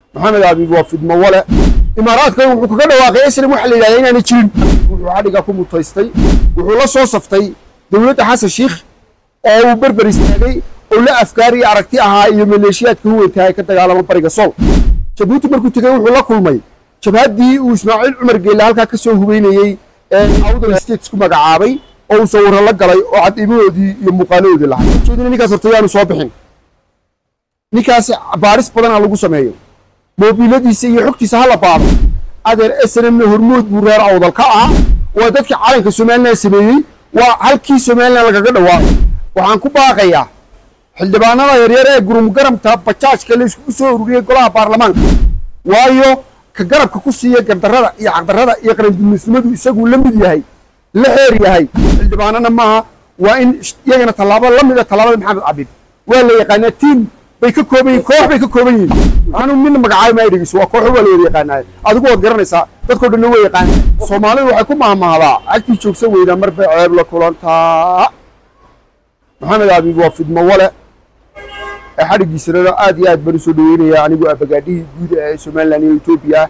maxamed abiib waa fidmo wale imaaraadka wuxuu kaga dhawaaqay islam waxa la yidhahdaa inaanay jirin wuxuu xadhiga ku mutaystay wuxuu la soo saftay dowladda xasan shiikh oo uu berber istaagay oo la afgaar iyo aragti ahaa iyo maleeshiyaadka huweytahay ka dagaalama bariga sool jabuuti markuu tegey wuxuu la kulmay jabhaddii uu ismaaciil cumar geelle halkaa ka soo hubeynayey ee awdal states ku magacaabay oo uu sawirro la galay oo caddiimahoodii iyo muuqaalahoodii lahay ujeedina ninkaas horta yaanu soo bixin ninkaas baaris badan ha lagu sameeyo moobiiladiisa iyo xogtiisa hala baado adeer snmna hormood buu reer awdal ka ahaa waa dadkii calanka somalilan sameeyey waa halkii somalilan lagaga dhawaaqay waxaan ku baaqayaa xildhibaanada yaryar ee gurumgaramta bajaajka la iskugu soo ururiyey golaha baarlamaanka waayo ka garabka ku siiya gardarrada iyo xaqdarrada iyo qarandumisnimadu isaguu la mid yahay la xeer yahay xildhibaanana maaha waa in iyagana tallaabo la mid a tallaabada maxamed cabib waa la yaqaanaa tiim bay ka kooban yihin koox bay ka kooban yihiin anu midna magacaabo ma dhegeyso waa kooxo waa la wada yaqaanaa adigu waad garanaysaa dadkoo dhanna way yaqaanaa soomaalidu waxay ku mahmahdaa cagtii joogsan weydaa mar bay ceeb la kulantaa maxamed abiib waa fidmo wale ee xadhiggiisana aad iyo aad baan usoo dhaweynaya anigu abagaadhihii guud ee somalilan iyo etoobiya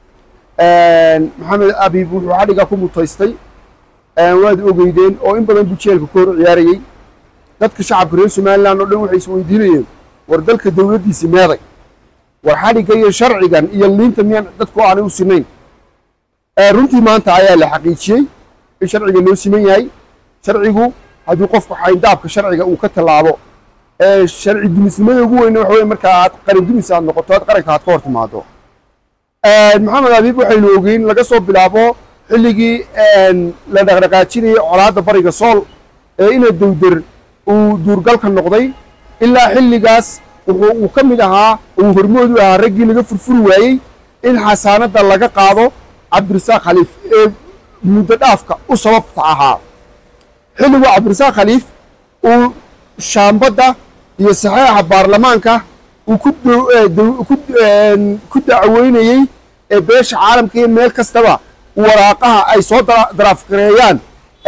maxamed abiib wuxuu xadhiga ku mutaystay waad ogeydeen oo in badan buu jeelka ka hor ciyaarayey dadka shacabka reer somalilan oo dhan waxay is weydiinayeen war dalka dowladdiisi meeday war xadhigga iyo sharcigan iyo liinta miyaan dadku aanay u sinayn runtii maanta ayaa la xaqiijiyey in sharciga loo siman yahay sharcigu haddii qofku xayndaabka sharciga uu ka tallaabo sharci dumisnimada ugu weyne waxa weye marka aad qaran dumis aad noqoto aad qaranka aad ka hor timaado maxamed abiib waxaynu ogeyn laga soo bilaabo xilligii la dhaqdhaqaajinayay colaadda bariga sool ee ina dowder uu duurgalka noqday ilaa xilligaas wuxuu uu ka mid ahaa uu hormood u ahaa raggii laga furfuri waayey in xasaanadda laga qaado cabdirasaaq khaliif ee muddo dhaafka u sababta ahaa xilligu cabdirasaaq khaliif uu shaambadda iyo saxeixa baarlamaanka uu ku dacweynayey ee beesha caalamka iyo meel kastaba waraaqaha ay soo daraafgareeyaan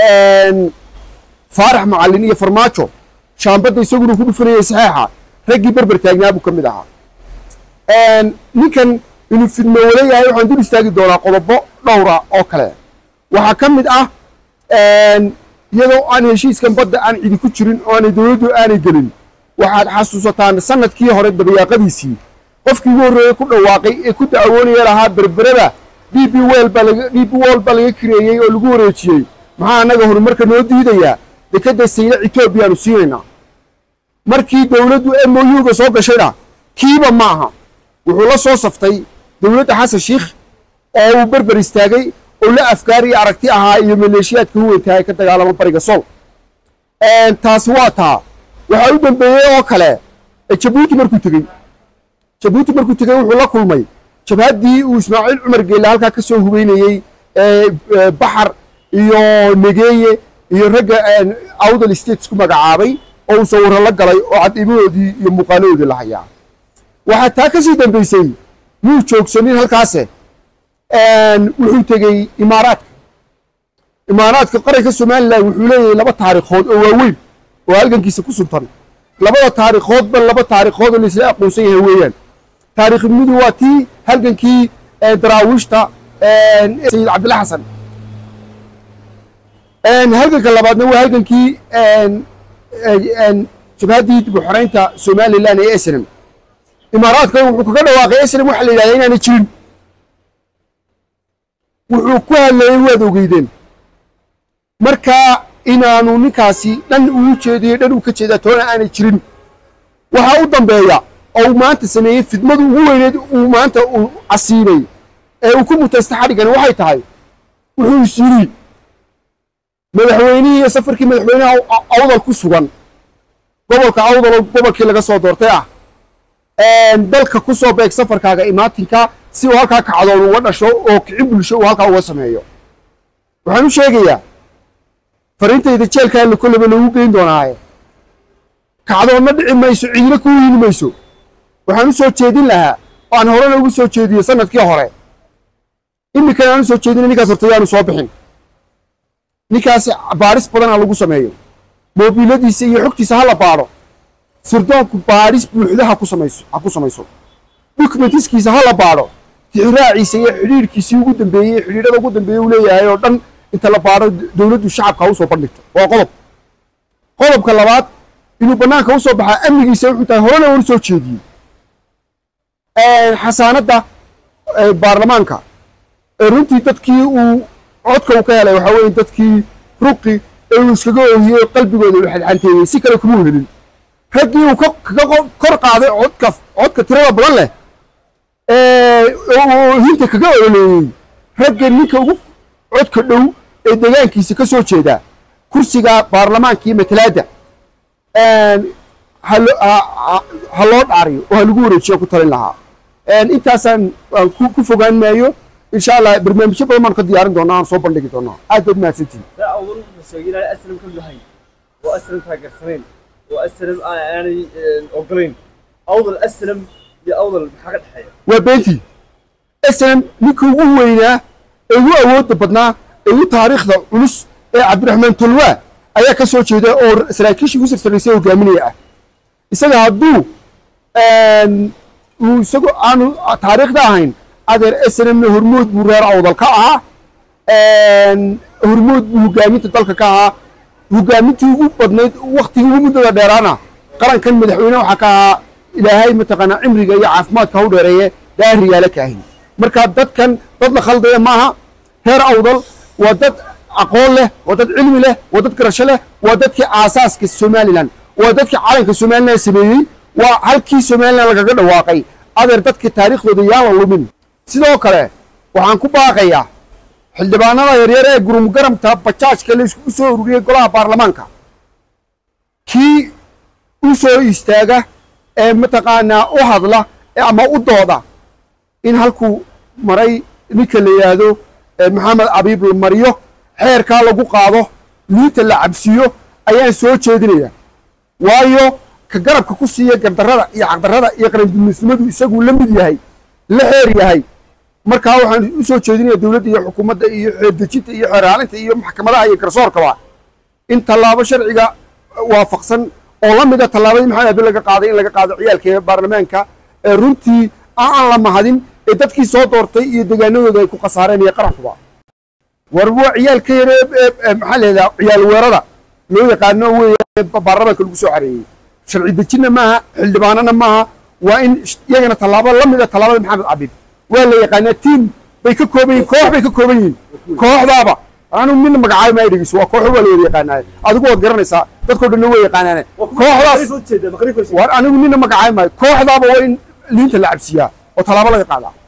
faarax macallin iyo farmaajo shaambadda isaguna ku dhufanayay saxeixa raggii berber taagnaa buu ka mid ahaa ninkan inuu fidmo wala yahay waxaan dul istaagi doonaa qodobo dhowra oo kale waxaa ka mid ah iyadoo aan heshiiskan badda aan cidi ku jirin oo aanay dowladdu aanay gelin waxaad xasuusataan sanadkii hore dabayaaqadiisii qofkii ugu horreeyey ku dhawaaqay ee ku dacwoonaya lahaa berberada d b wel baa laga d b wol baa laga kireeyey oo lagu wareejiyey maxaa annaga horumarka noo diidayaa dekadda sayla etoobiyaanu siinaynaa markii dowladdu m o u-ga soo gashayna kiiba ma aha wuxuu la soo saftay dowladda xasan shiikh oo uu berber istaagay oo la afgaar iyo aragti ahaa iyo maleeshiyaadka huweytahay ka dagaalama bariga sool taasi waa taa waxaa u dambeeyey oo kale jabuuti markuu tegey jabuuti markuu tegey wuxuu la kulmay jabhaddii uu ismaaciil cumar geelle halkaa ka soo hubeynayey baxar iyo negeeye iyo ragga awdal states ku magacaabay oo uu sawirro la galay oo caddiimahoodii iyo muuqaalahoodii la hayaa waxaa taa ka sii dambaysay muu joogsanin halkaase wuxuu tegey imaaraadka imaaraadka qaranka somalilan wuxuu leeyahay laba taariikhood oo waaweyn oo halgankiisa ku suntan labada taariikhoodba laba taariikhood oo laisla aqoonsan yahay weeyaan taariikhnimadu waa tii halgankii daraawiishta sayid cabdilla xasan halganka labaadna waa halgankii jabhaddii dib u xoreynta somalilan ee snm imaaraadka wuxuu kaga dhawaaqay snm waxa la yidhahdaa inaanay jirin wuxuu ku hadlayey waad ogeydeen marka inaanu ninkaasi dhan uu jeediyo dhan uu ka jeedaa toona aanay jirin waxaa u dambeeya oo uu maanta sameeyey fidmadu ugu weyneed uu maanta uu casiibay ee uu ku mutaystay xadhiggani waxay tahay wuxuu is yidhi madaxweynihii iyo safarkii madaxweynaha awdal ku sugan gobolka awdal oo gobolkii laga soo doortay ah dalka ku soo beeg safarkaaga imaatinka si uu halkaa kacdoon uga dhasho oo kici bulsho uu halkaa uga sameeyo waxaan u sheegayaa fariintayda jeelkaa la kolleba loogu geyn doonaaye kacdoonna dhici mayso cidina kuu yili mayso waxaan u soo jeedin lahaa oo aan horena ugu soo jeediyey sanadkii hore iminkana aan u soo jeedina ninkaas horta yaanu soo bixin ninkaas baaris badan ha lagu sameeyo moobiiladiisa iyo xogtiisa ha la baadho sirdoonku baadhis buuxda ha ku samayso ha ku samayso documentiskiisa ha la baadho tixraaciisa iyo xidhiirhkiisii ugu dambeeyey xidhiidhada ugu dambeeyey uu leeyahay oo dhan inta la baadho dowladdu shacabka ha usoo bandhigto waa qodob qodobka labaad inuu bannaanka usoo baxaa amnigiisa wuxuu tahay horena uu soo jeediyey xasaanadda baarlamaanka runtii dadkii uu codka uu ka helay waxaa weeye dadkii ruqi ee uu iskaga oohiyey qalbigooda uu xadxanteeyey si kale kuma helin raggii uu kaga kor qaaday codka codka tirada badan leh hinta kaga ololeeyey ragga ninka ugu codka dhow ee deegaankiisa ka soo jeeda kursiga baarlamaanka iyo matalaadda ha loo dhaariyo oo ha lagu wareejiyo ku talin lahaa intaasaan ku fogaan maayo insha allah barnaamijyo badan baan ka diyaarin doonaa aan soo bandhigi doonaa aad baad mahadsantihin awal wuxuu sheegay inaan aslam ka yahay oo aslam taageersanayn oo aslam aanay ogolayn awdal aslam iyo awdal maxaa ka dhexeeya waa beentii aslam ninka ugu weynaa ee ugu awoodda badnaa ee ugu taariikhda culus ee cabdiraxmaan tolwaa ayaa ka soo jeeda oo saraakiishii ugu sarsaraysay hogaaminaya ah isaga hadduu uu isagoo aanu taariikhda ahayn adeer snmna hormood buu reer awdal ka ahaa hormood buu hogaaminta dalka ka ahaa hogaamintii ugu badnayd waktigii ugu muddada dheeraana qarankan madaxweyne waxaa ka ahaa ilaahay mataqaanaa cimriga iyo caafimaadka hau dheereeye daariyaala ka ahin marka dadkan dad la khaldaya maaha reer awdal waa dad aqoon leh waa dad cilmi leh waa dad garasho leh waa dadkii aasaaska somalilan waa dadkii calanka somalilan sameeyey waa halkii somalilan lagaga dhawaaqay adeer dadkii taariikhdooda yaan la lumin sidoo kale waxaan ku baaqayaa xildhibaanada yaryar ee gurumgaramta bajaajka la iskugu soo ururiyey golaha baarlamaanka kii u soo istaaga ee mataqaanaa u hadla ama u dooda in halkuu maray ninka la yidhaahdo maxamed abiib la mariyo xeerkaa lagu qaado liinta la cabsiiyo ayaan soo jeedinaya waayo ka garabka ku siiya gardarrada iyo xaqdarrada iyo qarandumisnimadu isaguu la mid yahay la xeer yahay markaa waxaan u soo jeedinaya dowladda iyo xukuumadda iyo xeerdejinta iyo xeeraalinta iyo maxkamadaha iyo garsoorkaba in tallaabo sharciga waafaqsan oo la mida tallaabadii maxamed abi laga qaaday in laga qaado ciyaalka baarlamaanka ee runtii aan la mahadin ee dadkii soo doortay iyo deegaanadooda ay ku khasaareen iyo qarankuba war waa ciyaalka yare maxaa leedaha ciyaal weerada loo yaqaano weeye baarlamaanka lagu soo xareeyey sharci dejinna maaha xildhibaanana maaha waa in iyagana tallaabo la mida tallaabada maxamed cabib waa la yaqaanaa tiim bay ka kooban yihin koox bay ka kooban yihiin kooxdaaba anu mina magacaabo maa dhegeyso waa kooxo waa la wada yaqaanaaye adigu waad garanaysaa dadkoo dhanna way yaqaanaane kooxdaas war anigu nina magacaabo maayo kooxdaaba waa in liinta la cabsiyaa oo tallaabo laga qaadaa